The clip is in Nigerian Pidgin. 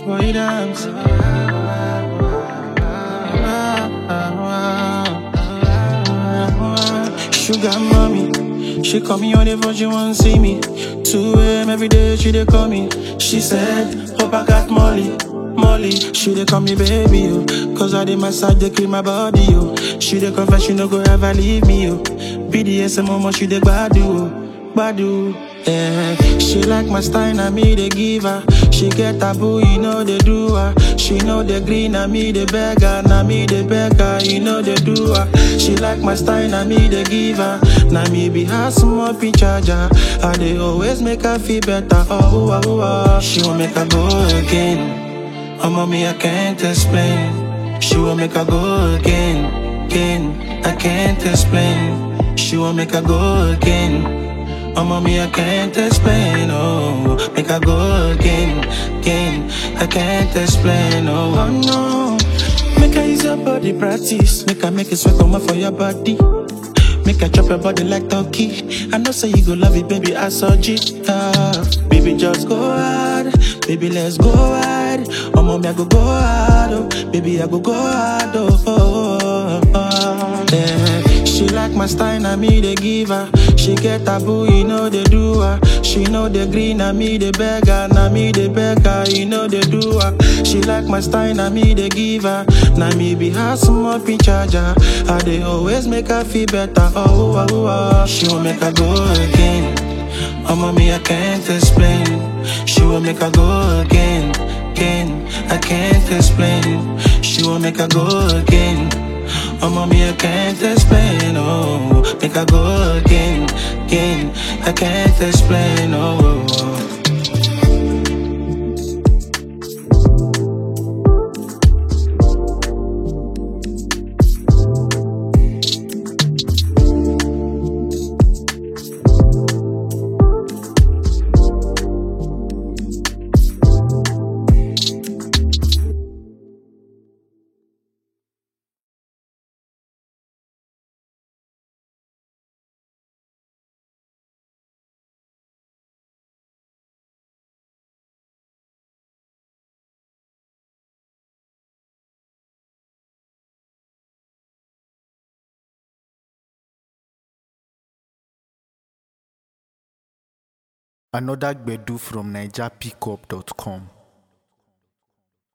boy dance. Sugar mommy, she call me on the phone, she want see me. 2 a.m. every day, she dey call me. She said, hope I got Molly. Molly, she dey call me baby, yo. Cause I dey massage, dey clean my body, yo. She dey confess, she no go ever leave me, yo. BDSM, mama, she dey gbadu, oh. Gbadu, yeah. She like my style, na me dey give her. She get taboo, you know they do her. She know the green, na me dey beg her. Na me dey beg her, you know they do her. She like my style, na me dey give her. Na me be her small pin charger. I dey always make her feel better. Oh, oh, oh, oh. She won't make her go again. Oh, mommy, I can't explain. She won't make her go again, again. I can't explain. She won't make her go again. Oh, mommy, I can't explain. Oh, make her go again, again. I can't explain. Oh, oh no. Make her use your body practice. Make her make it sweat come out for your body. Make her chop your body like turkey. I know say you go love it, baby. I saw it. Ah, baby, just go hard. Baby, let's go hard. Oh, mommy, I go go hard. Oh, baby, I go go hard. Oh, oh, oh, oh. yeah. She like my style, na me they give her. She get taboo, you know they do her. She know the green, na me they beg her. Na me they beg her, you know they do her. She like my style, na me they give her. Na me be her small pin charger. I they always make her feel better. Oh, oh, oh, oh. She won't make her go again. Oh, mommy, I can't explain. She will make her go again, again. I can't explain. She will make her go again. Oh, mommy, I can't explain. Oh, make her go again, again. I can't explain. Oh. Another Gbedu from NigerPickup.com.